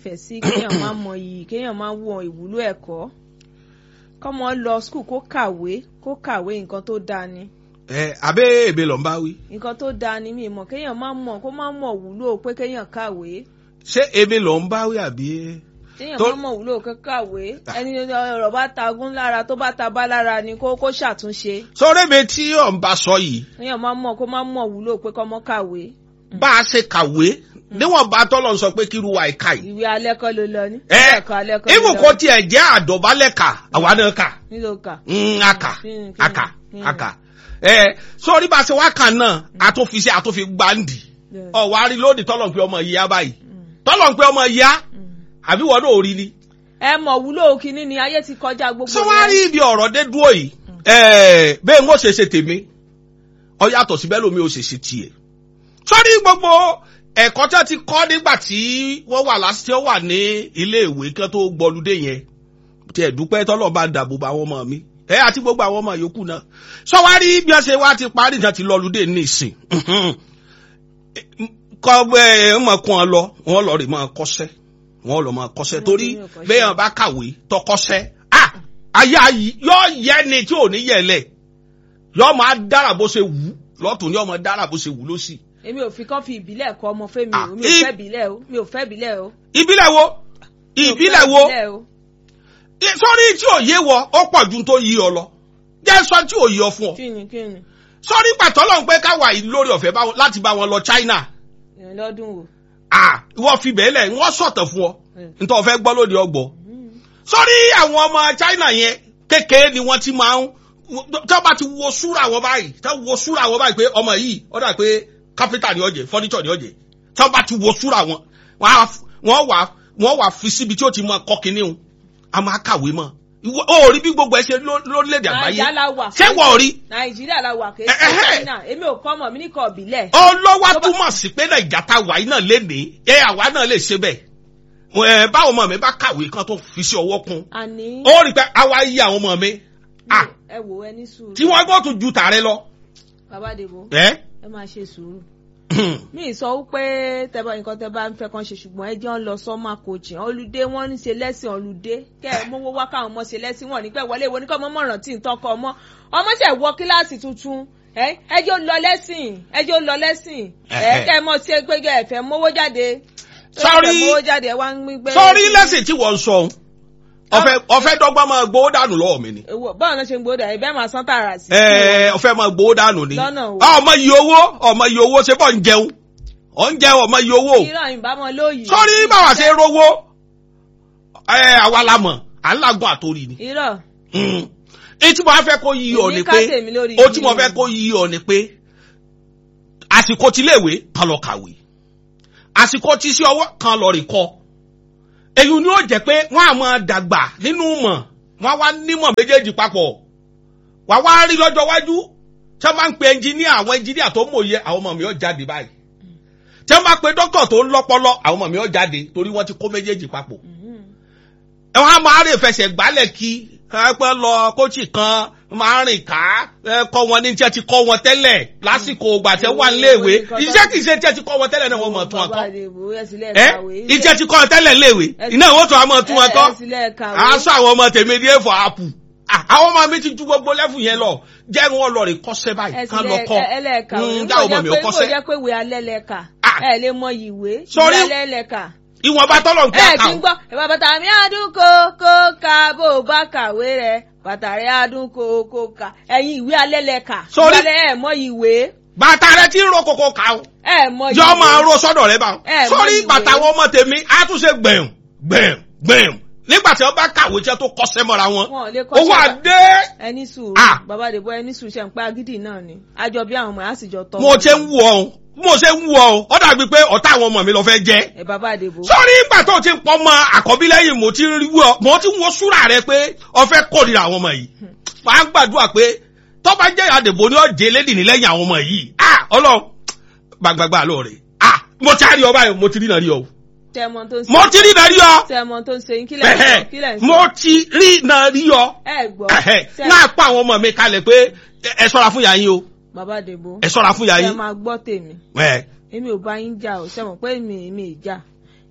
nífẹ̀ẹ́ sí kéèyàn máa mọ iyì kéèyàn máa wọ ìwúlò ẹ̀kọ́ kọ́mọ lọ skul kó kàwé kó kàwé nǹkan tó dáa ni ẹ abẹ́ èbè lọ́n bá wí nǹkan tó dáa ni mi mọ̀ kéèyàn máa mọ̀ kó máa mọ̀ wúlò pé kéèyàn kàwé ṣé èbè lọ́n bá wí àbí. téèyàn Tó- máa mọ̀ wúlò kó kàwé ẹni ọ̀rọ̀ bá tagún lára tó bá ta bá lára ni kó kó ṣàtúnṣe sọ́rẹ́ mi tí ọ̀ ń bá sọ yìí kéèyàn máa mọ̀ kó máa mọ̀ wúlò pé kọ́mọ kàwé bá a ṣe kàwé níwọ̀n bá tọ́lọ̀ ń sọ pé kí irú wa ìka yìí. ìwé alẹ́ kọ́ ló lọ ní ẹ ẹ̀kọ́ alẹ́ kọ́ ló ibù lọ kò tiẹ̀ jẹ́ àdọ̀bálẹ̀ kà àwa náà kà nílò kà Mm, aka Kí ni- kí ni- aka kí ni? aka ẹ sọ́rí bá a ṣe wá kàn náà àtúnfi ṣe àtúnfi gbàǹdì Bẹ́ẹ̀. ọ̀ wá rí lónìí tọ́lọ̀ ń pe ọmọ yìí á báyìí tọ́lọ̀ ń pe ọmọ yìí á àbí wọ́n náà ò rí ni. ẹ mọ̀ wúlò kínní ni ayé ti kọjá gbogbo sọ wá rí ibi ọ̀rọ̀ dé dúró yìí ẹ bẹ́ẹ̀ ń ó ṣe ṣe tèmi ọ yàtọ̀ sí bẹ́ẹ̀ lómi ó ṣe ṣe tiẹ̀ sọ́rí gbogbo ẹ̀kọ́ tí wọ́n ti kọ́ nígbà tí wọ́n wà lásìkò tí wọ́n wà ní ilé ìwé kí wọ́n tó gbọ́ludé yẹn tí ẹ̀ dúpẹ́ tọ́lọ̀ bá dàbò bá àwọn ọmọ mi ẹ àti gbogbo àwọn ọmọ yòókù náà sọ wá rí bí wọ́n ṣe wá ti parí ìjà ti lọ́ludé ní ìsìn kọ́ ẹ mọ̀ kún ọ lọ wọ́n lọ rè máa kọ́ṣẹ́ wọ́n lọ máa kọ́ṣẹ́ torí ní ọkọ́ṣẹ́. bẹ́ẹ̀ bá kàwé tọkọ́ṣẹ́ ah ayé ayé yọ yẹ ni tí ò ní yẹlẹ̀ yọ máa dára bó ṣe wù ú lọ́tún ní ọmọ dára bó ṣe wù ú lọ́sì. èmi ò fi kán fi ìbílẹ̀ kọ́ ọmọ fẹ́mi Ah, o mi ò i- fẹ́ ìbílẹ̀ o mi ò fẹ́ ìbílẹ̀ o. ìbílẹ̀ wo Mi ò fẹ́ ìbílẹ̀ wo ìbílẹ̀ o. I- sọ́rí tí ò yé wọ ó pọ̀ ju tó yí ọ lọ jẹ́ sọ tí ò yí ọ fún ọ kí ni kí ni sọ́rí pàtó lọ́n pé káwa yìí lórí ọ̀fẹ́ bá wọn- láti bá wọn lọ China ìrìn lọ́dún wo. ah ìwọ fi bẹ́ẹ̀ lẹ̀ wọ́n sọ̀tàn fún ọ Mm. nítorí ọ̀fẹ́ gbọ́ lóde ọgbọ̀ sọ́rí àwọn ọmọ China yẹn kékeré ni wọ́n ti máa ń tí wọ́n bá ti wo súra wọn báyìí tí wọ́n wo súra wọn báyìí pé ọmọ yìí ó dà pé kápẹ́tà ni ó jẹ́ fọ́nìṣọ̀ ni ó jẹ́ tí wọ́n bá ti wo súra wọn wọ́n á f- wọ́n wà wọ́n wà fi síbi tí ó ti mọ kọ́ kínní o a máa kàwé mọ́ Ìwọ- ó rí bí gbogbo ẹ ṣe ló- lórílẹ̀‐èdè àgbáyé nàìjíríà la wà. ṣé wọ́n rí nàìjíríà la wà kì í Eh, eh, ṣe eh. china èmi ò kọ́ ọmọ mi ní kọ́ ìbílẹ̀. ọlọ́wà Tó bá- túmọ̀ sí pé nàìjà tá a wà yìí náà lénìí ẹ àwa náà lè ṣe bẹ́ẹ̀ ẹ báwọn ọmọ mi bá kàwé kan tó fi sí ọwọ́ kún àní. ó rí i pé àwa yí àwọn ọmọ mi ah ẹ wò ẹ ní sùúrù. tí wọ́n gbọ́ tún ju tààrẹ lọ. bàbá dèbò ẹ ẹ máa ṣe sùúrù. mi ì sọ wípé tẹ́bá nǹkan tẹ́ bá ń fẹ́ kàn ṣe ṣùgbọ́n ẹ jẹ́ ń lọ sọ́mà coaching olùdé wọ́n ń ṣe lẹ́sìn olùdé kẹ́ ẹ mówó wá káwọn ọmọ ṣe lẹ́sìn wọn nígbà wọlé ìwé oníkọ́ ọmọ mọ̀ràn tí ń tọkọ ọmọ ọmọ ṣẹ̀ wọ kíláàsì tuntun ẹ ẹ jẹ́ ó lọ lẹ́sìn ẹ jẹ́ ó lọ lẹ́sìn ẹ Ẹhẹ́. kẹ́ ẹ mọ̀ ṣe gbégbé ẹ̀fẹ̀ mówó jáde Sorry. ẹ̀fẹ̀ mówó jáde ẹ wá ń gbé. sọrí lẹ́sìn tí wọ́n ń sọ ohun ọ̀fẹ́ ọ̀fẹ́ dọ́gba máa gbowó dànù lọ́wọ́ mi ni Èwo, báwo ló ṣe ń gbódà ẹ bẹ́ẹ̀ máa san tààrà sí. ẹ ọ̀fẹ́ máa gbowó dànù ni Lọ́nà wo? ọmọ yìí owó ọmọ yìí owó ṣe bọ́ ń jẹun ọ̀ ń jẹun ọmọ yìí owó irọ́ ìbámu lóyìí. sọrí báwa ṣe rówó ẹ àwa la mọ̀ à ń làgùn àtòrí ni. irọ́ Mm. èyí tí mo fẹ́ kó yí ọ Èmi ni ká pé tèmi lórí ó tí mo yíyí. fẹ́ kó yí ọ ni pé àsìkò tiléèwé kan lọ kàwé àsìkò tí sí ọwọ́ kan lọ rìn kọ́ èyí ni ó jẹ́ pé wọ́n á máa dàgbà nínú mọ̀ wọ́n á wá nímọ̀ méjèèjì papọ̀ wà wá rí lọ́jọ́ iwájú tí wọ́n bá ń pe ẹnjìníà àwọn ẹnjìníà tó mòye àwọn ọmọ mi ó jáde báyìí tí wọ́n bá pe dókítà tó ń lọ́pọlọ àwọn ọmọ mi ó jáde torí wọ́n ti kó méjèèjì papọ̀ ẹ wọn á máa rìn fẹsẹ̀ gbálẹ̀ kí ẹ pẹ́ lọ kóòtù kan máa rìn ká ẹ kọ́ wọn ní tí ẹ ti kọ́ wọn tẹ́lẹ̀ lásìkò ìgbà tẹ́ wà níléèwé iṣẹ́ kì í ṣe tí ẹ ti kọ́ wọn tẹ́lẹ̀ náà wọ́n mọ̀ tún wọn kọ́ Bàbá Adébó, ẹ sì lẹ́ẹ̀ ẹ kàwé. iṣẹ́ ti kọ́ wọn tẹ́lẹ̀ léèwé iná ìwọ́n tún wọn mọ̀ tún wọn kọ́ ẹ sì lẹ́ẹ̀ kàwé. aṣọ àwọn ọmọ tèmi ní èèfọ̀ àpù Ah, àwọn ọmọ mi ti ju gbogbo lẹ́fù yẹn lọ jẹ́ wọn lọ rè kọ́ṣẹ́ báyìí ẹ sì kán lọ kọ́ lẹ́ẹ̀ ẹlẹ́ẹ̀ka Mm, dá ọmọ mi ó kó kọ́ṣẹ́ jẹ́ pé ìwé alẹ́ lẹ́ẹ̀ka Ah. ẹ lè mọ ìwé Sorry. ìwé alẹ́ lẹ́ẹ̀ka. ìwọ̀nba tọ́lọ̀ ń ẹ pẹ́ kí n àkàwọ̀ gbọ́ ẹ bá bàtà mi àdún kó kó ka bó o bá kàwé rẹ bàtà rẹ àdún kó kó ka ẹ̀yin ìwé alẹ́ lẹ́ẹ̀ka Sorry. ìwé alẹ́ ẹ mọ ìwé bàtà rẹ ti ń ro kòkò kà ó ẹ mọ ìwé. yọ máa ro sọ́dọ̀ rẹ bá Ẹ mọ sórí ìwé. bàtà àwọn ọmọ tèmi á tún ṣe gbẹ̀m gbẹ̀m gbẹ̀m nígbà tí wọ́n bá kàwé tí wọ́n tó kọ́ṣẹ́ mọ́ra wọn Wọn ò lè kọ́ṣẹ́ owó bá- àdé ẹni sùúrù Ah. bàbá Adébó ẹni sùúrù ṣe ń pa agídì náà ni àjọ bí àwọn ọmọ yẹn á sì jọ tọ́ mo ṣe ń wù ọ́ mo ṣe ń wù ọ́ ó dàbí pé ọ̀tá àwọn ọmọ mi lọ fẹ́ jẹ́ ẹ bàbá Adébó. sórí ìgbà tó ti ń pọ́ mọ àkọ́bí lẹ́yìn mo ti ń rí wọ́ mo ti ń wo súrà rẹ pé ọfẹ́ kórìíra àwọn ọmọ yìí máa ń gbàdúrà pé tó bá jẹ́ àdèbò ní ọ̀jẹ̀ lédì ní lẹ́yìn àwọn ọmọ yìí ah ọlọ́run gbàgbàgbà lọ rẹ̀ ah mo ti rí ọ báyìí mo ti rí náà rí ọ tẹmọ tó ń ṣe mo ti rí náà rí ọ tẹmọ tó ń ṣe yín kílẹ̀ ń sọ kílẹ̀ ń sọ. mo ti rí náà rí ọ ẹ gbọ́ tẹ- náà pa àwọn ọmọ mi kalẹ̀ pé ẹ ṣọ́ra fún yàrá yín o bàbá Adébó ẹ ṣọ́ra fún yàrá ẹ yín máa gbọ́ tèmi ẹ èmi ò bá yín jà ò sẹ́wọ̀n pé èmi èmi ìjà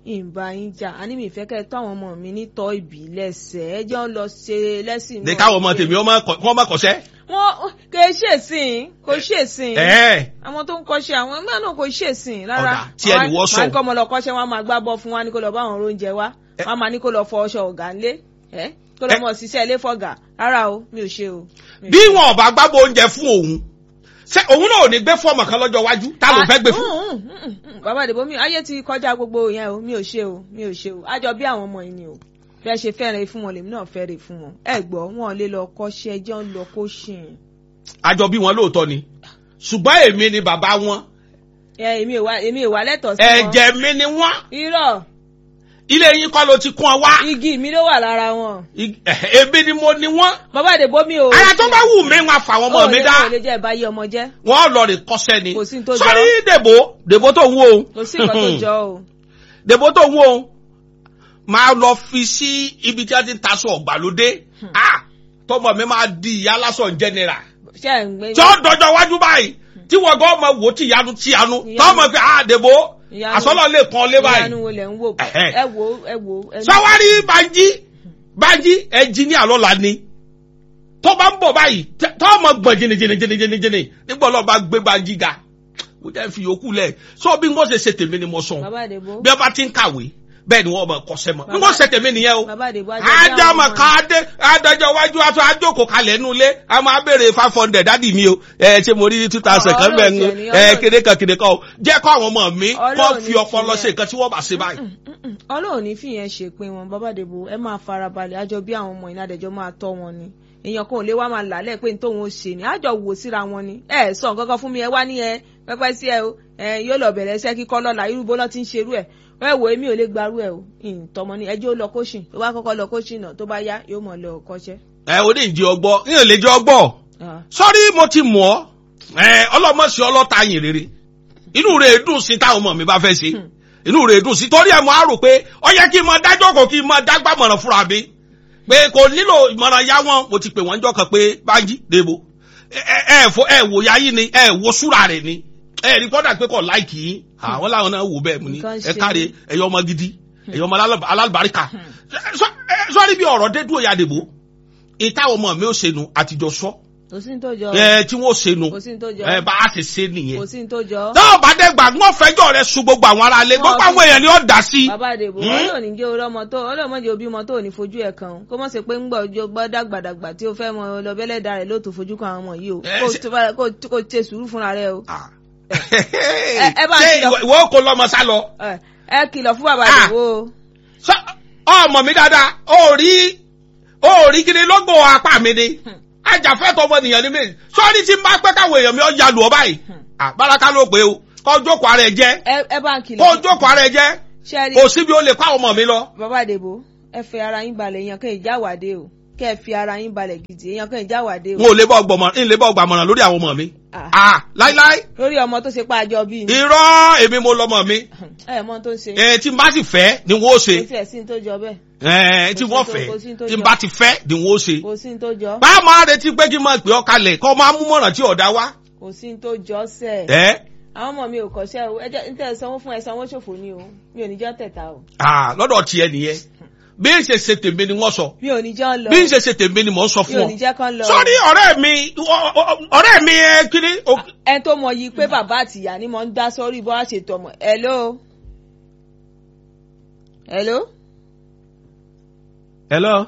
ìbá yín jà á ní mi ìfẹ́ kẹ́ ẹ tọ́ àwọn ọmọ mi ní tọ́ ìbí lẹ́sẹ̀ ẹ jẹ́ ń lọ ṣe lẹ́sìn ní káwọn ọmọ tèmi ọmọ kọ- kọ́ ọmọ kọ̀ṣẹ́. wọn kò ṣèṣìn kò ṣèṣìn ẹ̀ẹ́ àwọn tó ń kọ́ṣẹ́ àwọn ẹgbẹ́ náà kò ṣèṣìn rárá Ọ̀dà, tí ẹni wọ́ sọ. máa ní kọ́ ọmọ lọ kọ́ṣẹ́ wọn á máa gbá bọ́ fún wa ní kó lọ bá àwọn oúnjẹ wa Ẹ- wọn á máa ní kó lọ fọ ọṣọ ọ̀gá ńlé ẹ kó lọ Ẹ- mọ ṣiṣẹ́ ilé fọ̀gà rárá o mi ò ṣe o. mi ò bí ṣe. wọn ò bá gbábọ oúnjẹ fún òun ṣé òun náà ò ní gbé fọ́ọ̀mù kan lọ́jọ́ iwájú ta ló fẹ́ gbé fún. Ah, mm, mm, mm, mm. bàbá àdìbò mi ayé ti kọjá gbogbo yẹn o mi ò ṣe o mi ò ṣe o àjọ bí àwọn ọmọ yìí ni o bí ẹ ṣe fẹ́ràn fún wọn lèmi náà fẹ́ràn fún wọn ẹ gbọ́ wọn lè lọ kọ́ṣẹ́ ẹjọ́ ń lọ kó ṣìn. àjọ bí wọn lóòótọ́ ni ṣùgbọ́n èmi ni bàbá wọn ẹ èmi ò wá èmi ò wá lẹ́tọ̀ọ́ sí wọn. ẹ̀jẹ̀ mi ni wọ́n irọ́ ilé yín kọ́ ló ti kún ọ wá igi mi ló wà lára wọn. Ig- eh, ebi ni mo ni wọ́n bàbá àdìbò mi ò. ara tó bá wù mí wọn fà wọn mọ mi dá ó lè jẹ́ ìbáyé ọmọ jẹ́ wọn lọ rè kọ́ṣẹ́ ni Kò sí ní tó jọ. sọrí dèbò dèbò tó ń wo òun kò sí nǹkan tó jọ o. dèbò tó ń wo òun máa lọ fi sí ibi tí a ti ń taṣọ ọ̀gbàlódé ah tọmọ mi máa di ìyá lásán jẹnẹra ṣé ẹ̀ ń gbé. tí ó dọjọ́ wájú báyìí tí wọ́n gbọ́ ọmọ wò tí ìyanu tí ìyanu Ìyanu. tọ́mọ pé ah dèbò Ìyanu. àsọlọ lè kàn lé báyìí ìyanu wo lẹ̀ ń wò. Ẹ̀hẹ́. ẹ wo ẹ wo. ẹ- sọwárí banjí banjí ẹnjìníà lọ́la ni tó bá ń bọ̀ báyìí tẹ́- tọ́mọ gbọ̀n jìnnìjìnnìjìnnìjìnnì nígbà ọlọ́ọ̀ bá gbé banjí ga mo jẹ́ fi yòókù lẹ̀ sọ bí wọ́n ṣe ṣe tèmi ni mo sọ bàbá àdìbò. bí wọ́n bá ti ń kàwé bẹ́ẹ̀ ni wọ́n mọ̀ kọ́sẹ́ mọ́ bí wọ́n ṣe tèmi nìyẹn o bàbá àdìbò ajá bí àwọn ádámọ̀ ọmọ kan adé adájọ́ iwájú aṣọ àjòkò kalẹ̀ nínú ilé a máa béèrè five hundred dádì mi o ẹ ṣé mo rí two thousand kan bẹ́ẹ̀ ń Ọlọ́run tiẹ̀ ni, ẹ Ọlọ́run- kéde kan kéde kan o jẹ́ kó àwọn ọmọ mi kó Ọlọ́run fi ní ọpọlọ tiẹ̀. ṣe nǹkan tí wọ́n bá ṣe báyìí. Mm-mm. ọlọ́run ní fìyẹn ṣe pé wọn bàbá àdìbò ẹ máa farabalẹ̀ àjọ bí àwọn ọmọ ìnádẹ́jọ́ máa tọ́ wọn ni èèyàn kan ò lè wá máa làálẹ̀ pé tóun ó ṣe ni àjọ wò síra wọn ni ẹ sọ nǹkan kan fún mi ẹ wá ní ẹ pẹpẹ sí ẹ o ẹ yóò lọ bẹ̀rẹ̀ iṣẹ́ kíkọ́ lọ́la irú bó lọ́ ti ń ṣerú ẹ ẹ wò èmi ò lè gbarú ẹ o ìtọ́mọ ni ẹjọ́ ó lọ kóṣìn tó bá kọ́kọ́ lọ kóṣìn náà tó bá yá yóò mọ̀ lọ kọ́ṣẹ́. ẹ o ní ìjì ọgbọ́ ní ò lè jẹ́ ọgbọ́ Ah. sọ́rí mo ti mọ̀ ọ́ ẹ ọlọ́mọ̀sí ọlọ́ta yìn rere inú rẹ̀ dùn sí táwọn ọmọ mi bá fẹ́ ṣe inú rẹ̀ dùn sí torí ẹ̀ mo á rò pé ó yẹ kí n mọ dájọ́ kò kí n mọ dágbàmọ̀ràn fúnra mi pé kò nílò ìmọ̀ràn yá wọn mo ti pè wọ́n jọ kan pé bájí dèbò ẹ ẹ fo ẹ wò yá yín ni ẹ wo súra rẹ̀ ni ẹ rí kọ́dà pé kò láìkì yín àwọn làwọn náà wò bẹ́ẹ̀ mu ni Nǹkan ẹ ṣe káre ni. ẹ̀yọ́ ọmọ gidi ẹ̀yọ́ ọmọ alálùbá- alálùbáríkà Sọ- ẹ, sọ́rí bí ọ̀rọ̀ dé dúró ya dèbò ìtàwọn ọmọ mi ò ṣe nu àtijọ́ sọ kò sí ní tó jọ ẹ tí wọ́n ṣe nu kò sí ní tó jọ ẹ bá a ṣe ṣe kò nìyẹn. sí ní tó jọ. náà bá dé gbà wọ́n fẹjọ́ rẹ̀ sun gbogbo àwọn ará ilé Wọ́n gbogbo fi- àwọn èèyàn ni ó dá sí. bàbá àdèbò Hmm? ọlọ́ọ̀ni jẹ́ orí ọmọ tó ọlọ́ọ̀mọ́jẹ́ òbí ọmọ tó ò ní fojú ẹ̀ kan o kó mọ̀ sí pé ń gbọ́ ọjọ́ gbọ́ dàgbàdàgbà tí ó fẹ́ mọ lọ́bẹ̀lẹ́dà rẹ̀ ló tó fojú kan àwọn ọmọ yìí o Ẹ, kó ṣe- tó bá- kó kó ṣe sùúrù fúnra rẹ̀ o Ah. ẹ- ẹ bá ṣé kìlọ̀- ìwọ- ìwọ kò lọ́mọ sá lọ. ẹ ẹ kìlọ̀ fún bàbá Ah. àdèbò o Sọ- ọmọ mi dáadáa ó rí ó rí kiri lọ́gbọ̀n apá mi ni ajàfẹ́tọ̀ ọmọnìyàn ni mí sọ́ọ́ni tí n bá pẹ́ káwọn èèyàn mi ó ya lù ọ báyìí Ah, báraka ló pé o kó jókòó ara ẹ jẹ́ ẹ ẹ bá ń kìlọ̀ kó jókòó ara ẹ jẹ́ ṣe é rí kò síbi ó lè kó àwọn ọmọ mi lọ. bàbá àdèbò ẹ fẹ́ ara yín balẹ̀ èèyàn kan ìjáwádé o kẹ́ ẹ fi ara yín balẹ̀ gidi èèyàn kan ìjáwádé n o ò lè bọ́ gbọmọ n lè bọ́ gbàmọ̀ràn lórí àwọn ọmọ mi. Ah. Ah, láíláí lórí ọmọ tó ṣe pa àjọ bíi ni irọ́ èmi mo lọ́mọ mi ẹ mọ tó ń ṣe ẹ tí n bá sì fẹ́ ni wọ́n ó ṣe kò tiẹ̀ sí ní tó jọ bẹ́ẹ̀ ẹ tí Kò sí wọ́n tó- fẹ́ kò sí tó tí n jọ. bá ti fẹ́ ni wọ́n ó ṣe. kò sí ní tó jọ bá a máa retí pé kí n máa pè ọ́ kalẹ̀ kọ́ máa mú mọ̀ràn tí ọ̀dà wá. kò sí ní tó jọ sẹ́ẹ̀. ẹ àwọn ọmọ mi ò kọ́ṣẹ́ o ẹ jẹ́ ń tẹ́ ẹ sanwó fún ẹ sanwó ṣòfò ni o mi ò ní jọ́ tẹ̀ta o ah, lọ́dọ̀ tiẹ̀ nìyẹn bí n ṣe ṣe tèmi ni wọ́n sọ mi ò ní jọ́ lọ bí n ṣe ṣe tèmi ni mò ń sọ mi fún ò ọ. ní jẹ́ kán lọ sọ́ni ọ̀rẹ́ mi ọ- ọ- ọ̀rẹ́ mi ẹ kiri. o- ẹ tó mọ yìí pé bàbá àtìyá ni mo ń dá sórí bó wá ṣètò ọmọ hello hello hello.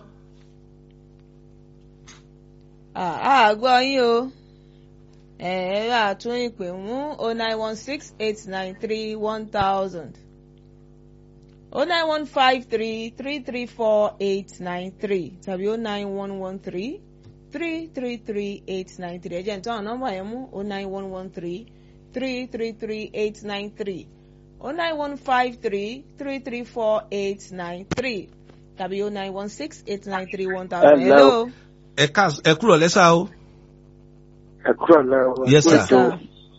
ah ah gbọ́ yín o ẹ ẹ rà tún ìpè mú o nine one six eight nine three one thousand o nine one five three three three four eight nine three tàbí o nine one one three three three three eight nine three ẹ jẹ́ nítorí àwọn nọ́mbà yẹn mú o nine one one three three three three eight nine three o nine one five three three three four eight nine three tàbí o nine one six eight nine three one thousand. Hello. hello. ẹ ká ẹ kúrò lẹ́sà o. ẹ kúrò lọ́wọ́ Yes, sir. ètò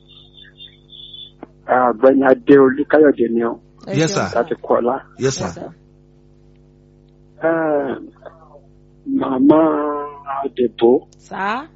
àgbẹ̀ni adé olúkáyọ̀dé ni ọ́ Ẹ Yes, ṣeun sir. láti kọ́lá. yes Yes, sir. sir. Eh, màmá àdèbò Sá.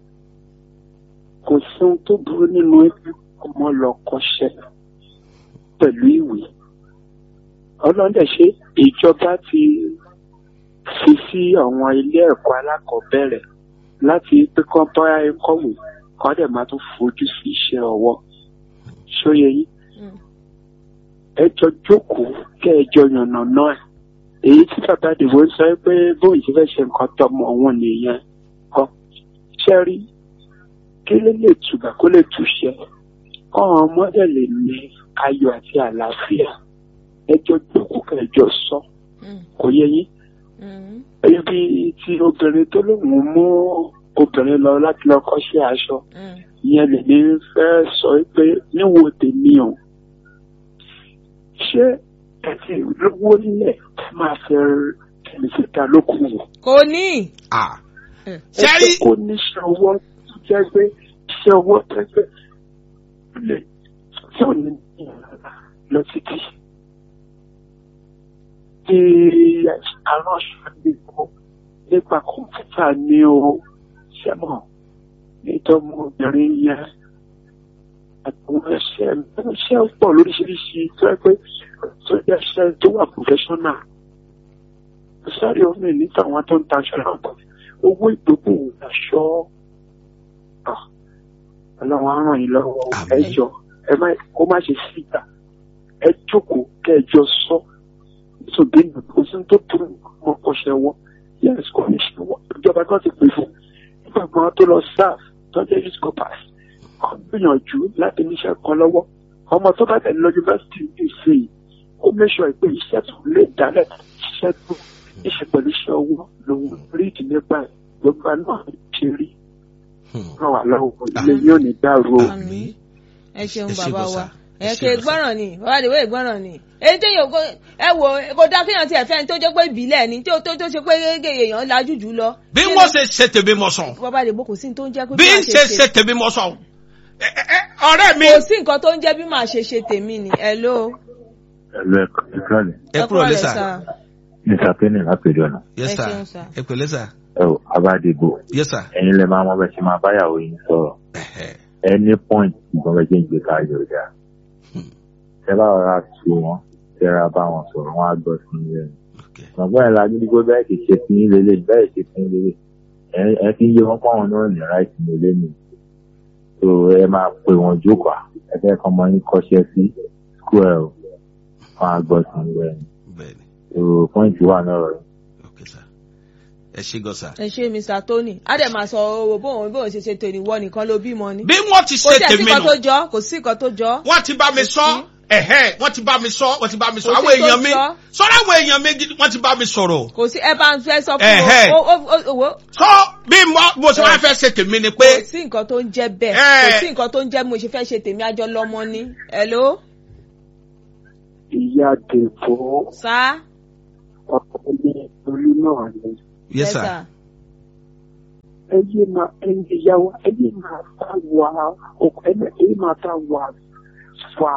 kò sóhun tó burú nínú ẹgbẹ́ ọmọ lọ kọ́ṣẹ́ pẹ̀lú ìwé ọlọ́dẹ ṣe ìjọba ti fi sí àwọn ilé ẹ̀kọ́ alákọ̀ọ́bẹ̀rẹ̀ láti pé kán bá kọ̀wé kán dẹ̀ máa tún fojú sí iṣẹ́ ọwọ́ ṣóye yín Mm. ẹ jọ jókòó kẹ́ ẹ jọ yànnà náà èyí tí bàbá àdìbò ń sọ pé bóun ti fẹ́ ṣe nǹkan tọmọ òun nìyẹn kọ́ ṣẹ́rí kí ló lè tùbà kó lè túṣẹ kọ́wọn ọmọdé lè ní ayọ̀ àti àlàáfíà ẹ jọ jókòó kẹ́ ẹ jọ sọ Mm. kò yẹ yín Mm. ibi tí obìnrin tó lóun mú obìnrin lọ láti lọ kọ́ṣẹ́ aṣọ Mm. ìyẹn lèmi fẹ́ sọ pé níwo tèmi o ṣé ẹ ti lówó nílẹ̀ máa fẹ́ ẹni síta lókun wò kò ní. Ah. Mm. ẹ Ṣẹ́rí jẹ́ kó níṣẹ́ ọwọ́ tó jẹ́ pé iṣẹ́ ọwọ́ tó jẹ́ pé ó lè tí ò ní ní ìrànlá lọ títí. Bí aránṣọ ní o nípa kọ̀ǹpútà ní o ṣẹ́mọ̀ nítorí obìnrin yẹn àtàwọn ẹṣẹ́ ẹṣẹ́ pọ̀ lóríṣiríṣi tó jẹ́ pé tó jẹ́ iṣẹ́ tó wà professional. Sáré omi níta àwọn tó ń ta aṣọ náà pọ̀ owó ìdókòwò aṣọ Ah, ọlọ́run á ràn yín lọ́wọ́ Àmín. ẹ jọ ẹ má kó má ṣe síta ẹ jókòó kẹ ẹ jọ sọ nítorí kò sí tó burú mọ kọṣẹ wọ yẹn kò ní ṣe wọ ìjọba kan ti pè fún nígbà kan tó lọ sáf tọ́jú youth corpus kan gbìyànjú láti níṣẹ́ kan lọ́wọ́ ọmọ tó bá tẹ̀lé lọ yunifásitì ìṣe yìí ó mẹ́sọ̀ pé iṣẹ́ tó lè dálẹ̀ iṣẹ́ tó iṣẹ́ pẹ̀lú iṣẹ́ ọwọ́ lòun rí ìdí nípa ẹ̀ gbogbo náà ṣe rí Hmm. ràn wá lọ́wọ́ ilé yóò ní dàrú o. Àmín. ẹ ṣeun Ẹ ṣé bàbá bọ́sà. wa Ẹ ẹ ṣé ké bọ́sà. gbọ́ràn ni bàbá àdìwé ìgbọ́ràn ni èyí tí yóò kó ẹ wò kó dá kéèyàn tiẹ̀ fẹ́ni tó jẹ́ pé ìbílẹ̀ ni tó tó tó ṣe pé gẹ́gẹ́ èèyàn lajú jù lọ. bí wọ́n ṣe ṣe tèmi mọ̀ sàn bàbá àdìbò kò sí ní tó ń jẹ́ pé bí màá n ṣe ṣe tèmi mọ̀ sàn Ẹ- ẹ- ẹ, ọ̀rẹ́ mi. kò sí nǹkan tó ń jẹ́ bí màá ṣe ṣe tèmi ni hello. ẹ̀lú ẹ̀kọ́ ìkọ́lẹ̀ ẹ kúrò lẹ́sà ní sàpẹ́nì lápẹ̀jọ náà yes Ẹ sir ṣeun, sir. ẹ pẹ̀lẹ́ sà ẹ ò abádìbò yes sir ẹ̀yin lè máa mọ bẹ́ẹ̀ ṣe máa báyàwó yín sọ̀rọ̀ Ẹ̀hẹ̀. ẹni point ìgbọ́n bẹ́ẹ̀ ṣe ń gbé káyọ̀ ọ̀dà Hmm. ẹ bá rọra tu wọn tẹ́ra bá wọn sọ̀rọ̀ wọn á gbọ́ sí ilé rẹ̀ Okay. ọ̀gbọ́n ẹ̀ lajú dígbó bẹ́ẹ̀ kì í ṣe fún yín lélẹ̀ bẹ́ẹ̀ ṣe fún yín lélẹ̀ ẹ- ẹ fi ń yé wọn pọ́n wọn náà ní ráìtì ní ilé mi so ẹ máa pè wọn jókòó ẹ fẹ́ kọ́ ọmọ yín kọ́ṣẹ́ sí school ẹ̀ o wọn á gbọ́ sí ilé rẹ̀ bẹ́ẹ̀ni so point wà náà rẹ̀ okay sir ẹ ṣé gan sà. ẹ ṣe mr tony á dẹ̀ máa sọ owó bóun bóun ṣe ṣe tèmi wọ nìkan ló bímọ ni. bí wọ́n ti kò ṣe sí ẹ̀sìn tèmi kan tó nù jọ kò sí nǹkan tó jọ. wọ́n ti bá mi Kò sọ sí. ẹ̀hẹ́ wọ́n ti bá mi sọ wọ́n ti bá mi sọ Kò sí àwọn tó èèyàn mi jọ. sọ́dọ̀ àwọn èèyàn mi gidi wọ́n ti bá mi sọ̀rọ̀ kò sí ẹ bá ń fẹ́ sọ Ẹ̀hẹ́. fún o o o o sọ bí mo mo ṣe máa fẹ́ ṣe tèmi ni pé kò sí nǹkan tó ń jẹ́ bẹ́ẹ̀ Ẹ̀. kò sí nǹkan tó ń jẹ́ bí mo ṣe fẹ́ ṣe tèmi àjọ lọ́mọ ni. hello ìyá dèbò sá. ọkọ ní olú náà ni yes sir ẹyẹ máa ẹyẹ ìyàwó ẹyẹ máa bá wà ọkọ ẹyẹ ẹyẹ máa bá wà fà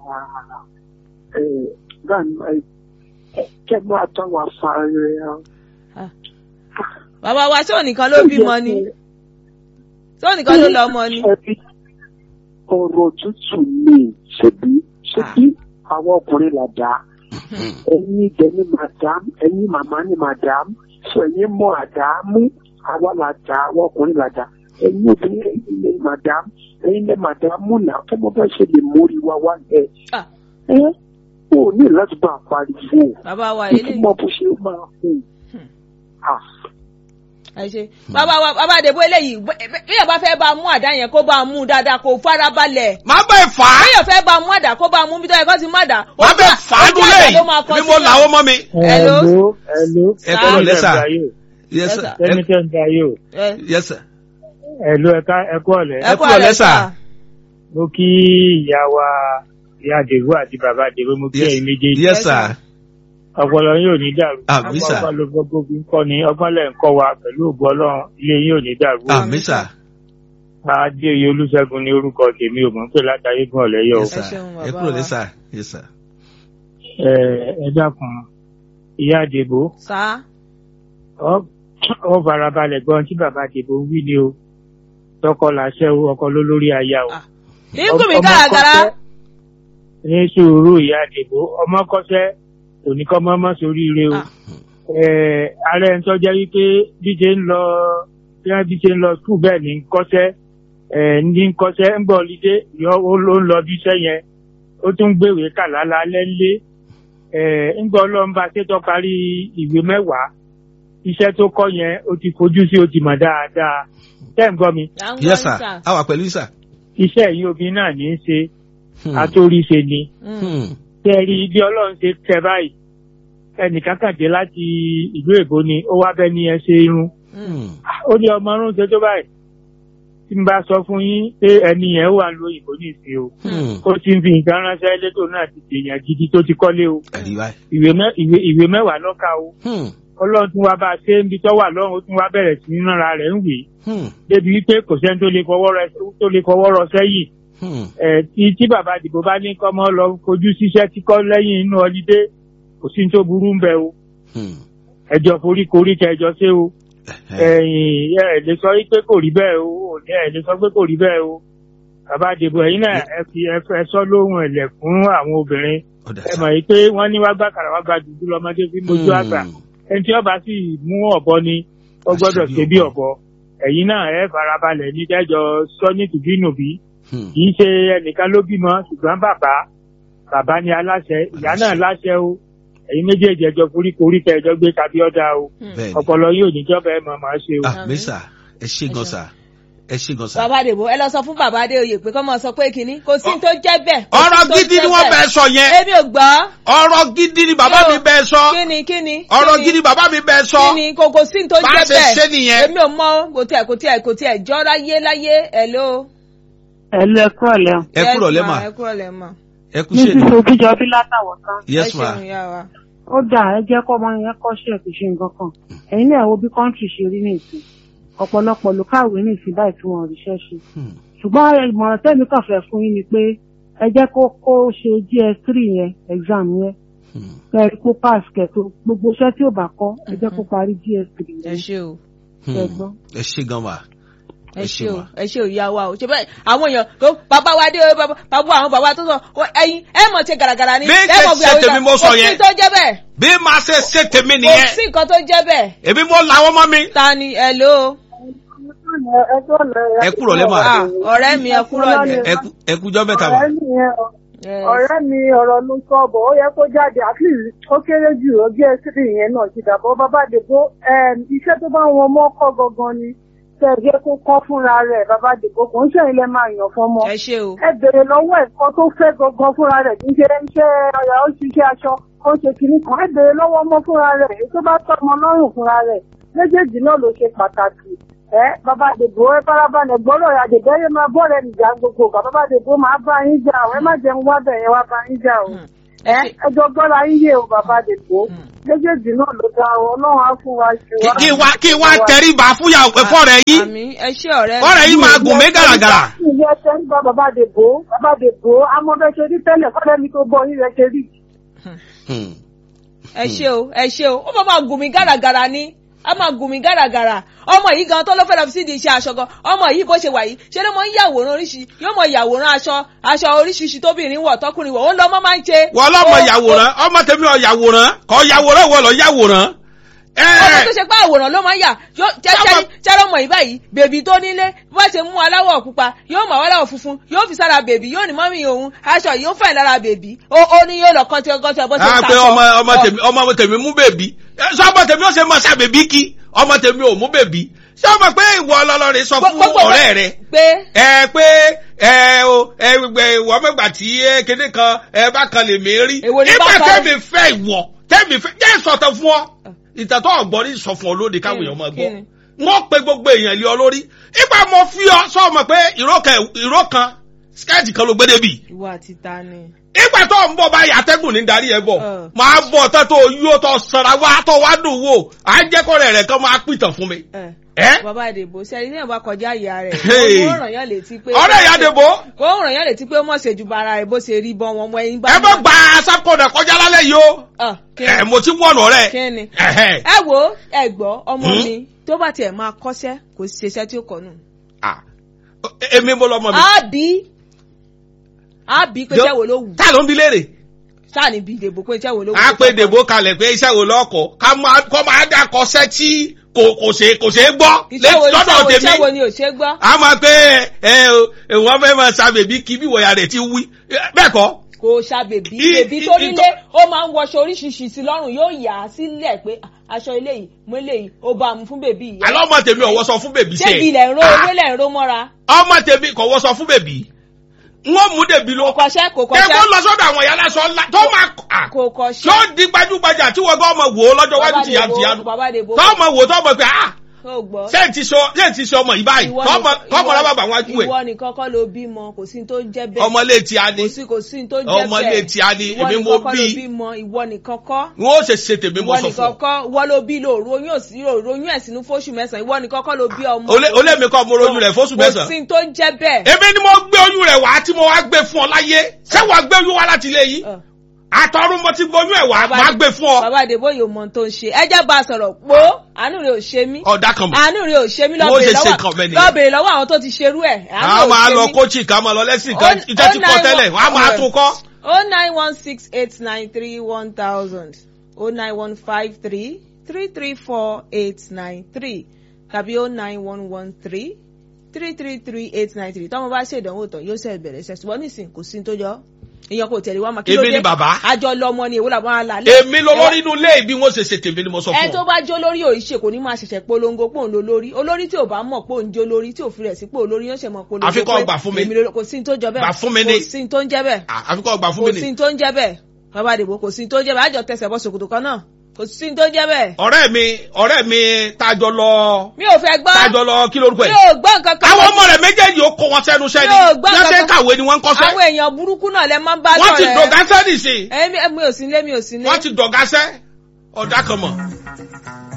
ẹ gbàgbọ́ ẹ kẹ máa bá wà fà rẹ. bàbá wa ṣé ònìkan ló bímọ ni ṣé ònìkan ló lọ ọmọ ni. Ṣebí ọ̀rọ̀ tútù ni ṣebí ṣebí àwọn ọkùnrin là dá ẹ̀yin dẹ̀ ni madam ẹ̀yin màmá ni madam sọ ẹ̀yin mọ àdámú àwa là dá àwọn ọkùnrin là dá ẹ̀yin obìnrin ẹ̀yin ni madam ẹ̀yin ni madam náà kí mo bá ṣe lè mórí wa wá ẹ Ah. ẹ ò ní láti bá a pariwo bàbá wa ilé ìtumọ̀ bó ṣe máa hù. Ah. ẹ ṣe bàbá wa bàbá àdèbò eléyìí bí èèyàn bá fẹ́ bá a mú àdá yẹn kó bá a mú dáadáa kó fara balẹ̀ máa bẹ̀ fà á bí èèyàn fẹ́ bá a mú àdá kó bá a mú bí tó yẹ kó ti mú àdá. máa bẹ̀ fà á ojú dúlé àdá ló máa kọ bí mo sílẹ̀. làwọn mọ́ mi Hello. hello ẹ Sir. kúrò lẹ́sà Yes, yes sir sir. ẹni tẹ́ ń da yóò Ẹ yes sir hello ẹ̀ka ẹ̀kọ́ ọ̀lẹ́ ẹ kúrò lẹ́sà mo kí ìyá wa ìyá àdègbò àti bàbá àdègbò mo kí ẹ̀yin méjèèjì yes sir ọpọlọ yóò ní dàrú Àmín, sir. ọgbọ́n ló gbogbo fi ń kọ́ ni ọgbọ́n lẹ̀ ń kọ́ wa pẹ̀lú ògbó ọlọ́run ilé yín ò ní dàrú àmì sà adéoyè olúṣẹ́gun ní orúkọ tèmi ò mọ̀ ń pè látàrí gùn ọ̀lẹ́yọ̀ yes Ẹ sir ṣeun, ẹ bàbá kúrò wa. lẹ́sà yes sir ẹ ẹ dákun ìyá àdègbò sá ọ ọ farabalẹ̀ gbọ́n tí bàbá àdègbò ń wí ni o tọkọ làṣẹ o ọkọ ló lórí aya o Ah. ìgùn mi Ọmọ gàràgàrà kọ́ṣẹ́ ní sùúrù ìyá àdègbò ọmọ kọ́ṣẹ́ kò ní kọ́ mọ́mọ́ sóríire o Ah. Eh, ààrẹ ń tọ́jẹ́ wípé bí ṣe ń lọ bí wọ́n bí ṣe ń lọ skul bẹ́ẹ̀ ní ń kọ́ṣẹ́ eh, ní ń kọ́ṣẹ́ ń bọ̀ lídé yọ ó ló ń lọ bí iṣẹ́ yẹn ó tún gbéwèé kà lálẹ́ ńlé Eh, ń gbọ́ ọlọ́run bá ṣètò parí ìwé mẹ́wàá iṣẹ́ tó kọ́ yẹn ó ti fojú sí ó ti mọ̀ dáadáa tẹ́ ń gbọ́ mi À ń gbọ́ yes yín, sir a wà pẹ̀lú yín sir. iṣẹ́ yìí obìnrin náà ní í ṣe Hmm. àtòríṣe ni Mm. Hmm. tẹ́rí bí ọlọ́run ṣe tẹ báyìí ẹnìkan kàn dé láti ìlú èbó ni ó wá bẹ́ẹ̀ ní ẹ ṣe irun Hmm. ó ní ọmọ ọrùn ṣe tó báyìí tí n bá sọ fún yín pé ẹni yẹn wà ló òyìnbó ní ìsìn o Hmm. ó ti ń fi nǹkan ránṣẹ́ létò náà ti dèèyàn gidi tó ti kọ́lé o ẹ̀rí báyìí. ìwé mẹ́- ìwé- ìwé mẹ́wàá lọ́ka o Hmm. ọlọ́run tún wá bá a ṣe ń bi tọ́wà lọ́run ó tún wá bẹ̀rẹ̀ sí ní nára rẹ̀ ń wè Hmm. débi wípé kò sẹ́ni tó lè fọwọ́ rẹ tó lè fọwọ́ rọ sẹ́yìn Hmm. ẹ̀ tí tí bàbá àdìbò bá ní kọ́mọ lọ kojú síṣẹ́ tí kọ́ lẹ́yìn inú ọlídé kò sí ní tó burú ń bẹ o Hmm. ẹjọ́ foríkorí kẹjọ ṣé o ẹ̀yìn ẹ̀ lè sọ pé kò rí bẹ́ẹ̀ o ò ní ẹ̀ lè sọ pé kò rí bẹ́ẹ̀ o bàbá àdìbò ẹ̀yin náà ẹ fi ẹ fẹ́ sọ lóhùn ẹ̀lẹ̀ fún àwọn obìnrin ọ̀dà ẹ sir. mọ̀ yìí pé wọ́n ní wá gbà kàrà wá gba dùdú lọ́mọdé fi mojú àgbà ẹni tí ọba sì mú ọ̀bọ ni ó gbọ́dọ̀ Àṣírí ṣe bí ọ̀bọ. ọ̀bọ ẹ̀yin náà ẹ farabalẹ̀ ní dẹ́jọ́ sọ ní tùbínùbí Hmm. kì í ṣe ẹnìkan ló bímọ ṣùgbọ́n bàbá bàbá ni aláṣẹ ìyá náà láṣẹ o ẹ̀yin méjèèjì ẹjọ́ foríkorí tẹ ẹjọ́ gbé tàbí ọ̀dà o bẹ́ẹ̀ni ọpọlọ yóò níjọba ẹ mọ̀ máa ṣe o. ah mi sir ẹ ṣe gan sir ẹ ṣe gan sir. bàbá àdèbò ẹ lọ sọ fún bàbá adéoyè pé kọ́ máa sọ pé kínní kò sí ní tó jẹ́ bẹ́ẹ̀. kò sí ọ̀rọ̀ ní tó gidi jẹ́ ni wọ́n bẹ́ẹ̀. bẹ sọ yẹn èmi ò gbọ́. ọ̀rọ̀ gidi ni bàbá mi bẹ sọ kíni kíni. ọ̀rọ̀ kíni, gidi bàbá mi bẹ sọ kíni kò kò sí ní tó bá a jẹ́ ṣe bẹ́ẹ̀. ṣe nìyẹn. èmi ò mọ kò tiẹ̀ kò tiẹ̀ kò tiẹ̀ jọ́ láyé láyé ẹ̀ ló. ẹ lọ ẹkọ ọlẹ o ẹ kúrò lẹ́mà ẹ kúrò lẹ́mà. ẹ kú ní ṣe ni sísè òbíjọbí látàwọn kan yes ẹ ma ṣeun ìyá wa. ó dà ẹ jẹ́ kó ọmọ yẹn kọ́ṣẹ́ kì í ṣe nǹkan kan ẹ̀yin náà wo bí kọ́ńtì ṣe rí ní ìsìn ọ̀pọ̀lọpọ̀ ló káwé ní ìsìn báyìí tí wọ́n ríṣẹ́ ṣe Hmm. ṣùgbọ́n ìmọ̀ràn tẹ́mi kàn fẹ́ fún yín ni pé ẹ jẹ́ kó kó ṣe gs3 yẹn exam yẹn Hmm. kẹ́ ẹ kó pass kẹ́tó gbogbo iṣẹ́ tí ò bá kọ́ ẹ jẹ́ kó parí gs3 ẹ yẹn ṣe o Hmm. ẹ gbọ́. ẹ ṣe gan ma ẹ ṣe o ma. ẹ ṣe o ìyá wa o ṣe bẹ́ẹ̀ àwọn èèyàn tó bàbá wa dé bàbá bàbá àwọn bàbá tó sọ ọ, ẹ̀yin ẹ mọ̀ ṣe gàràgàrà ni Bí ẹ ṣe mọ̀ ṣe àwọn tèmi ìgbà- mo sọ kò sí yẹn. tó jẹ́ bẹ́ẹ̀ bí màá ṣe ṣe tèmi kò nìyẹn sí nǹkan tó jẹ́ bẹ́ẹ̀ èmi mo làwọn ọmọ mi. ta ni ẹ ló ẹ kúrò lẹ́mà Ah, ọ̀rẹ́ mi ẹ kúrò ní. ẹ kú- ẹ kújọ́ mẹ́ta ma. ọ̀rẹ́ mi yẹn ọ- ọ̀rẹ́ mi ọ̀rọ̀ ló sọ bọ̀ ó yẹ kó jáde at least ó kéré jù ó gé ẹsẹ̀ yẹn náà ti dàbọ̀ bàbá àdèbò iṣẹ́ tó bá wọn mọ́ kọ́ gangan ni tẹ̀gẹ́ kó kọ́ fúnra rẹ̀ bàbá àdèbò kò ń ṣẹ̀yìn lẹ́ máa yàn fọmọ. ẹ ṣe o ẹ bèrè lọ́wọ́ ẹ̀kọ́ tó fẹ́ gangan fúnra rẹ̀ kì í ṣe iṣẹ́ ọ̀yà ó ṣiṣẹ́ aṣọ ó ṣe kìíní kan ẹ bèrè lọ́wọ́ ọmọ fúnra rẹ̀ èyí tó bá tọ́ ọmọ lọ́rùn fúnra rẹ̀ méjèèjì náà ló ṣe pàtàkì ẹ bàbá àdèbò ẹ farabalẹ̀ gbọ́dọ̀ àdèbò ẹ máa bọ́ rẹ̀ nìjà gbogbo ọ̀gá bàbá àdèbò máa bá yín jà ọ ẹ má jẹun wá bẹ̀ yẹn wá bá yín jà o ẹ ẹ ṣe ẹjọ́ gbọ́dọ̀ yín yé o bàbá àdèbò méjèèjì náà ló dá ọ ọlọ́run á fún wa ṣe Kí- kí wá kí wá tẹríba fúyàwó ẹ̀fọ́ rẹ̀ yìí àmì ẹ ṣe ọ̀rẹ́ ọ̀rẹ́ yìí máa gùn mí gàràgàrà. ilé ẹsẹ̀ ń bá bàbá àdèbò bàbá àdèbò amọ̀bẹ ṣe rí tẹ́lẹ̀ kọ́lẹ́ mi tó bọ́ yín rẹ̀ ṣe rí. Hmm. ẹ ṣe o ẹ ṣe o ó bá máa gùn mí gàràgàrà ni a máa gùn mí gàràgàrà ọmọ yìí gan tó ló fẹ́ lọ sí di iṣẹ́ aṣọ gan ọmọ yìí bó ṣe wà yìí ṣe ló mọ ń yàwòrán oríṣi yóò mọ yàwòrán aṣọ aṣọ oríṣiríṣi tóbìnrin wọ̀ tọkùnrin wọ̀ ó lọ mọ́ máa ń ṣe. wọ́n lọ́mọ Ó- yàwòrán ọmọ tèmi ọ̀ yàwòrán kọ́ yàwòrán wọ́n lọ yàwòrán. ẹ ọmọ tó ṣe pé àwòrán ló máa ń yà yóò Sábà- jẹ́rọ mọ̀ yìí báyìí bèbí tó nílé bó ṣe mú aláwọ̀ pupa yóò mọ̀ aláwọ̀ funfun yóò fi sára bèbí yóò ní mọ́mí òun aṣọ yìí ó fẹ̀ lára bèbí ó ó ní yóò lọ kọ́ntì kọ́ntì bó ṣe ń á pé taṣọ. ọmọ ọmọ tèmi ọmọ tèmi mú bèbí ẹ, sọ ọmọ tèmi ó ṣe mọ ṣá bèbí kí ọmọ tèmi ò mú bèbí ṣé ọmọ pé ìwọ ọlọlọrin sọ fún Gbogbo- ọ̀rẹ́ rẹ pé ẹ pé ẹ o ẹ gbẹ ìwọ mẹgbà tí ẹ kéde kan ẹ bá kan lè mí rí Èwo ni nígbà bá kan? tẹmí fẹ́ ìwọ tẹmí fẹ́ jẹ ìsọtẹ fún ọ ìtàtọ ọgbọn ní sọ fún ọ lóde káwọn èèyàn máa Kí gbọ́ ni? wọn pe gbogbo èèyàn lé ọ lórí nígbà mo fi ọ sọ ọmọ pé ìró kan ìró kan skẹ́ẹ̀tì kan ló gbé débi ìwọ àti ta ni. ìgbà tó ń bọ̀ báyìí atẹ́gùn ní darí ẹ bọ̀ Ẹ. máa bọ̀ tán tó yóò tó sanra wá tó wá dùn wò á jẹ́ kọ́rẹ́ rẹ̀ kan máa pìtàn fún mi. ẹ ẹ bàbá àdèbò sẹ́ni ní ìwà kọjá ìyá rẹ̀ Hey. ó ràn yán létí pé ọ̀rẹ́ ìyá dèbò ó ràn yán létí pé ó mọ̀ ṣe ju bara rẹ̀ bó ṣe rí bọ́ wọn mọ ẹyin bá ẹ bá gba sápọ̀nà kọjá lálẹ́ yìí o Ah, kí ẹ ni? mo ti wọ̀nà rẹ̀ kí ni. ẹ̀hẹ́. ẹ wo ẹ gbọ́ ọmọ Hmm? mi tó bá tiẹ̀ máa kọ́ṣẹ́ kò sí ṣiṣẹ́ tí ó kọ́ nù. Ah. èmi mo lọ́mọ mi á bí á bí pé jẹ́wọ́ ló wù. tá ló ń bi léèrè sáà níbi ìdìbò pé iṣẹ́ wo ló a pé dèbò kalẹ̀ pé iṣẹ́ wo lọ́kọ̀ ká máa kọ́ máa dà kọsẹ́ tí kò kò ṣe kò ṣe é gbọ́ iṣẹ́ wo lọ́dọ̀ iṣẹ́ wo iṣẹ́ wo tèmi ni ò ṣe é gbọ́ a máa pé ẹ ẹ wọ́n fẹ́ máa sa bèbí kí bí wọ̀nyà rẹ̀ ti wí bẹ́ẹ̀ kọ́ kò ṣàbèbí I- bèbí i- tó i- nílé ó máa ń wọṣọ oríṣiríṣi sí lọ́rùn yóò yà á sílẹ̀ pé "Ah, aṣọ eléyìí mo eléyìí ó bá mu fún bèbí yìí. àlọ́ ọmọ tèmi ọ̀wọ́ sọ fún bèbí ṣé sẹ́ẹ̀ ilẹ̀ ń ro Ah, ewé lẹ̀ ń ro mọ́ra ọmọ tèmi kò wọ́ sọ fún bèbí wọ́n mú dèbí ló kò kọ́ṣẹ́ kò kẹ́ kó kọ́ṣẹ́ lọ sọ́dọ̀ àwọn ìyá lásán ńlá tó máa à kò tó kọ́ṣẹ́ di gbajúgbajà tí wọ́n gbọ́ ọmọ wò ó lọ́jọ́ wájú Bàbá tìyà Dèbò, tìyà bàbá Dèbò. tó ọmọ wò tó ọmọ pé ah ó gbọ́. ṣé ti sọ ṣé ti sọ ọmọ yìí báyìí Ìwọ tọmọ nìkan- tọmọ ìwọ- rẹ bàbá wájú ẹ ìwọ nìkan kọ́ ló bímọ kò sí ní tó jẹ́ bẹ́ẹ̀ ọmọ ilé tí a ní kò sí kò sí ní tó jẹ́ bẹ́ẹ̀ ọmọ ilé tí a ní ìwọ èmi nìkan mo kọ́ ló bí bímọ ìwọ nìkan kọ́ wọn ó ṣe ṣe tèmi mo ìwọ sọ nìkan fún ọ kọ́ ìwọ ló bí lóòrò oyún òsì lóòrò oyún ẹ̀ sínú fóṣù mẹ́sàn-án ìwọ nìkan kọ́ ló bí ọmọ Olé- olé mi kọ́ mo royún rẹ̀ fóṣù kò sí mẹ́sàn-án ní tó jẹ́ bẹ́ẹ̀ èmi ni mo gbé oyún rẹ̀ wá tí mo wá gbé fún ọ láyé ṣé wàá gbé oyún wá láti ilé yìí Ọ̀. àtọ̀run mo ti gbóyún ẹ̀ wá máa gbé fún ọ bàbá àdèbò yóò mọ ohun tó ń ṣe ẹ jẹ́ bá a sọ̀rọ̀ pò àánú rẹ̀ ò ṣe mí ọ̀dà kan mọ̀ àánú rẹ̀ ò ṣe mí Wọ́n ṣe ṣe lọ́bẹ̀rẹ̀ nǹkan mẹ́ni lọ́wọ́ yẹn. lọ́bẹ̀rẹ̀ lọ́wọ́ àwọn tó ti ṣerú ẹ̀ àánú àwọn rẹ̀ ò máa ṣe lọ mí. kóòchì ká máa lọ lẹ́sìn kan Ó- iṣẹ́ ti ó kọ́ nine tẹ́lẹ̀ one- wọ́n á máa tún kọ́. o nine one six eight nine three one thousand o nine one five three three three four eight nine three tàbí o nine one one three three three three eight nine three tọ́mọ bá ṣèdánwò tán yóò ṣe bẹ̀rẹ̀ ṣẹ̀ ṣùgbọ́n nísìnyí kò sí ní tó jọ èèyàn kò tẹ̀lé wá máa kí ló Èmi dé ni bàbá. àjọ lọmọ ni èwo làwọn àlà èmi lọ lórí inú ilé ìbí wọn ṣe ṣe tèmi ni mo sọ ẹ fún tó ọ. bá jó lórí òrìṣe kò ní máa ṣẹ̀ṣẹ̀ polongo pò ń lo lórí olórí tí ò bá mọ̀ pò ń jó lórí tí ò fi rẹ̀ sí pò lórí yóò ṣe mọ̀ polongo Àfi kó pé gbà fún mi. èmi ló- kò sí ní tó jọ bẹ́ẹ̀ Gbà fún mi ni. kò sí ní tó ń jẹ́ bẹ́ẹ̀ À, àfi kọ́ gbà fún kò mi sí ni. ní tó ń jẹ́ bẹ́ẹ̀ bàbá àdìbò kò sí ní tó ń jẹ́ bẹ́ẹ̀ àjọ tẹsẹ̀ bọ́ ṣòkòtò kan náà kò sí ní tó ń jẹ́ bẹ́ẹ̀. ọ̀rẹ́ mi ọ̀rẹ́ mi tájọ lọ mi ò fẹ́ gbọ́ tájọ lọ kí lórúkọ mi ẹ̀. ò gbọ́ nǹkan kan. àwọn ọmọ rẹ̀ méjèèjì ó kó wọn sẹ́nu sẹ́ni Mi ò gbọ́ bí wọ́n ṣe ń nǹkan kan. kàwé ni wọ́n ń kọ́ṣẹ́. àwọn èèyàn burúkú náà lẹ máa ń bá wọ́n ti lọ́rẹ̀ẹ́. dọ̀gá sẹ́nì sí i Èmi- mi ò sí nílé mi ò sí nílé. wọ́n ti dọ̀gá sẹ́ ọ̀dà kan mọ̀.